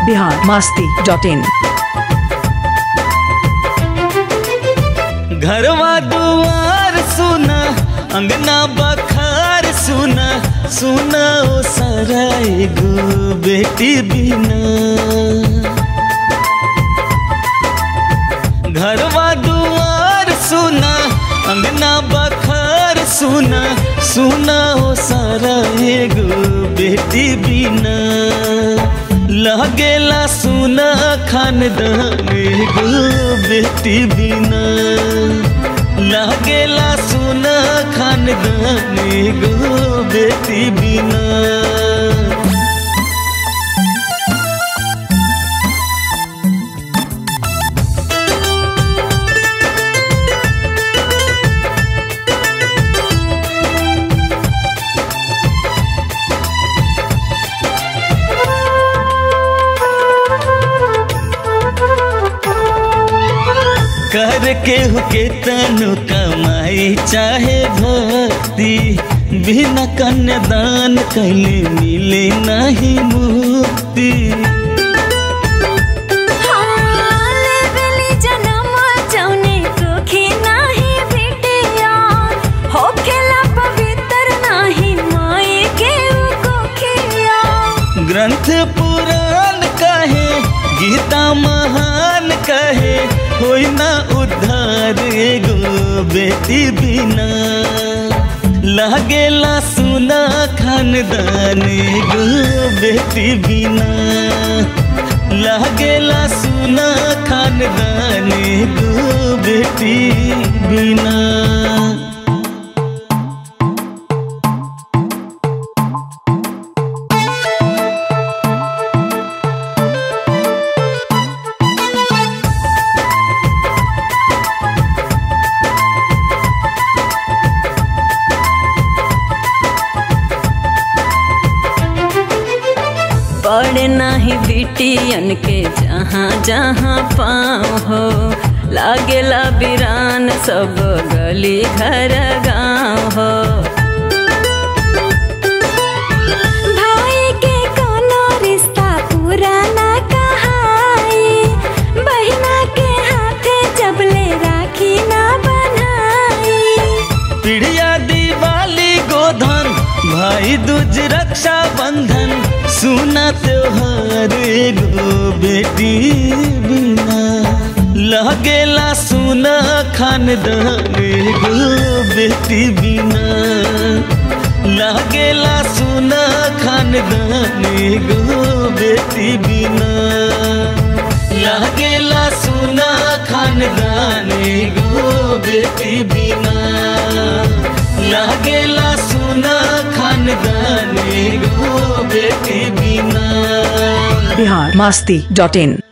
Bihar Masti dot in घरवा दुआर सुना अंगना बखार सुना सुना ओ सारा एगो बेटी बिना घरवा दुआर सुना अंगना बखार सुना सुना ओ सारा एगो बेटी बिना लगेला सुना खानदान एगो बेटी बिना लगेला सुना खानदान एगो बेटी बिना कर के हुके तनु कमाई चाहे भक्ति बिना कन्यादान कैले मिले नहीं मुक्ति ग्रंथ पुराण कहे गीता महान कहे होई ना उद्धार एगो बेटी बिना लागेला सुना खानदान एगो बेटी बिना लागेला सुना खानदान एगो बेटी बिना पड़े नाही बिटियन के जहाँ जहाँ पाँव हो लागेला बिरान सब गली घर गाँव हो भाई के कोनो रिश्ता पुराना कहाई बहिना के हाथे जबले राखी ना बनाई पिढ़िया दिवाली गोधन भाई दूज रक्षा बंधन सुना त्योहार एगो बेटी बिना लगेला सुना खानदान एगो बेटी बिना लगेला सुना खानदान एगो बेटी बिना लगेला सुना खानदान एगो बेटी बिना लागेला सुना खानदान एगो बेटी बिना बिहार मास्ती डॉट इन